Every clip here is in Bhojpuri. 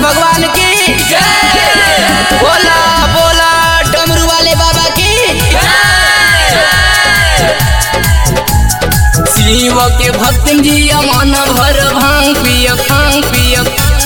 भगवान की बोला बोला डमरू वाले बाबा की शिव के भक्त जी मन भर भांग पिय भांग पिय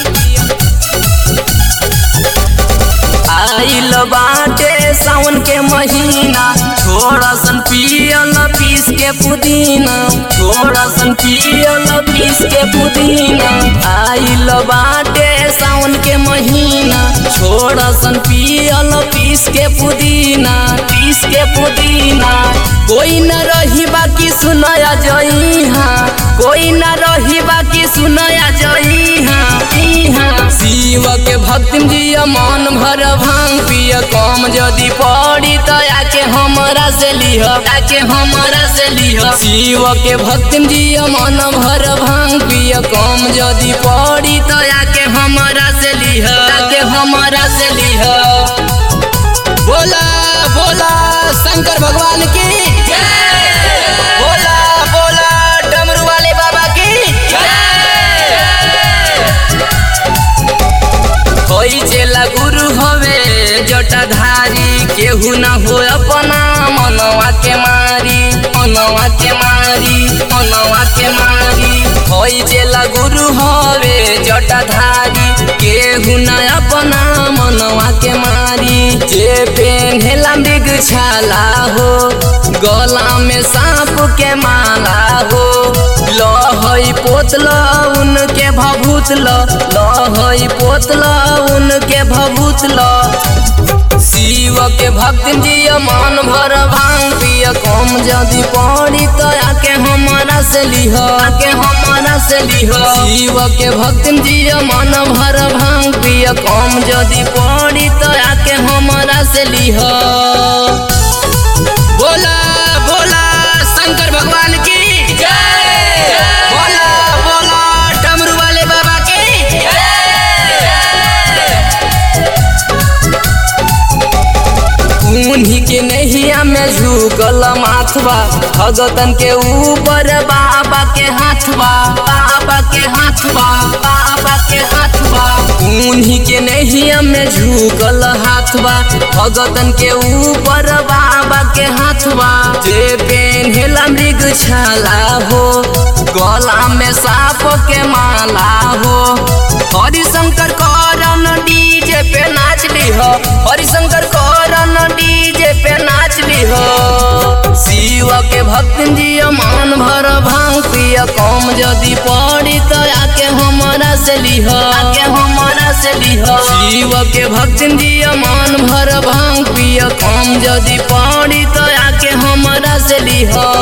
आइल बाटे सावन के महीना थोड़ा सन पियल पीस के पुदीना थोड़ा सन पियल पीस के पुदीना आइल बाटे सावन के महीना थोड़ा सन पियल पीस के पुदीना पीस के पुदीना कोई न रही बाकी सुनया जइहा कोई न रही बाकी सुनया जइहा इहा शिव के भक्त जी मन भर भांग पिय कम जदि पड़ी तो आके हमरा से लिह आके हमरा से लिह शिव के भक्त जी मन भर भांग पिय कम जदि पड़ी तो आके हमरा से लिह आके हमरा से लिह बोला बोला शंकर भगवान की बोला बोला डमरू वाले बाबा की होई चेला गुरु हवे जटाधारी केहू न हो अपना मनवा के मारी मनवा के मारी मनवा के मारी होई चेला गुरु हवे जटाधारी केहू न अपना मनवा के मारी जे पेन्हेला मृग छाला हो गला में सांप के माला हो लहई पोतल उनके भभूतल लहई पोतल उनके भभूतल शिव के भक्त जी मन भर भांग पिय कम जदि पड़ी तो आके हमारा से लिह आके हमारा से लिह शिव के भक्त जी मन भर भांग पिय कम जदि पड़ी तो आके हमारा से लिह बोला बोला शंकर भगवान की बोला बोला डमरू वाले बाबा की उन्हीं के नैया में झुकल माथवा भगतन के ऊपर बाबा के हाथवा बाबा के हाथवा बाबा के हाथवा उन्हीं के नैया में झुकल हाथवा भगतन के ऊपर बाबा के हाथवा जे पेन्हेला मृग छाला हो गला में सांप के माला हो हरिशंकर करन डीजे पे नाच लिह हरिशंकर करन डीजे पे नाच लिह शिव के भक्त जी मन भर भांग पिय कम जदि पड़ी तो आके हमारा से लिह आके हमारा से लिह शिव के भक्त जी मन भर भांग पिय कम जदि पड़ी तो आके हमारा से लिह